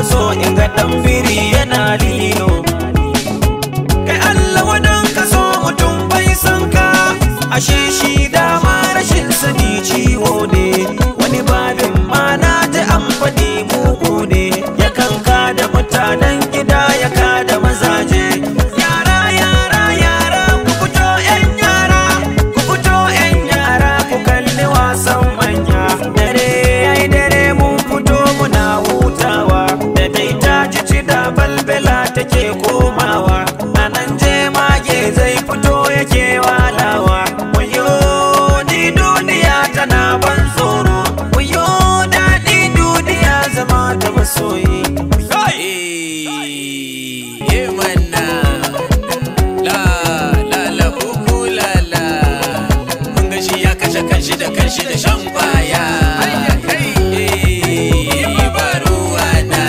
fi so in ga dan biri yana lilo kai Allah wadan ka so mutum bai san ka ashe shi dama rashin sani ciwo ne wani babin ma na ji an faɗi mugu ne ya kanka da mutanen gida ya ka da mazaje yara yara yara ku fito yan yara ku fito yan yara ku kalli wasan manya dare ai dare mun fito muna hutawa da dai ta ji ci da balbela take komawa a nan je mage zai fito yake walawa wayo ni duniya tana ban tsoro wayo daɗi duniya zama da masoyi Eh, manna. La, la, la, kuku, la, la. Mun ga shi ya kashe kanshi da kanshi da shan kwaya. Eh, ba ruwana.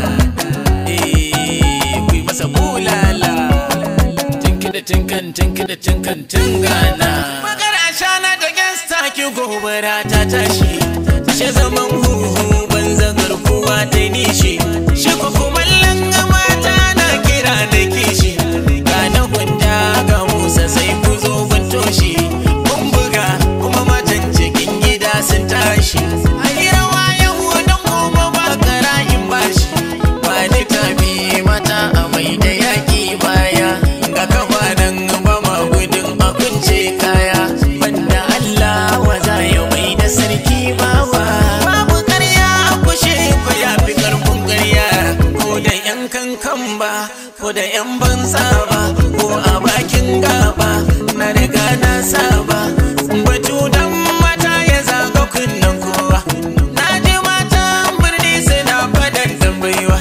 Eh, ku yi masa bulala. Tinki da tinkan, tinki da tinkan, tingana. Magana shana da gangsta ki gobara ta tashi. She zaman huhu banza garkuwa ta nishi. Shi ko kumallon mata na kira da kishi. Ga na gwanda ga Musa sai ku zo ban toshi. Mun buga kuma matan cikin gida sun tashi. A yi rawa yau don gobe ba karayin bashi. Ba ni tafi mata a mai da yaƙi baya. Ga kafa nan ba ma gudun a kunce kaya. Banda Allah wa za ya mai da sarki bawa. Babu karya a kushe ko ya fi karfin karya. Ko da yan kankan ba, ko da yan banza ba, ko a bakin gaba. Na riga na saba. Batu dan mata ya zaga kunnen kowa. Na ji mata birni suna fadan tambayiwa.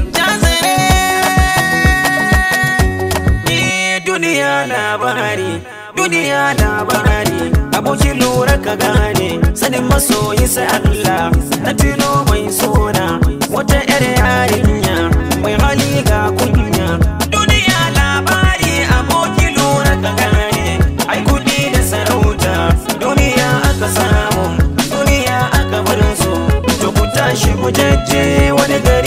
Jazare. Ni duniya labari duniya labari aboki lura ka gane sanin masoyi sai Allah na tilo mai sona wata yar yarinya mai hali ga kunya duniya labari aboki lura ka gane ai kudi da sarauta duniya aka samu duniya aka bar su to ku tashi ku jajje wani gari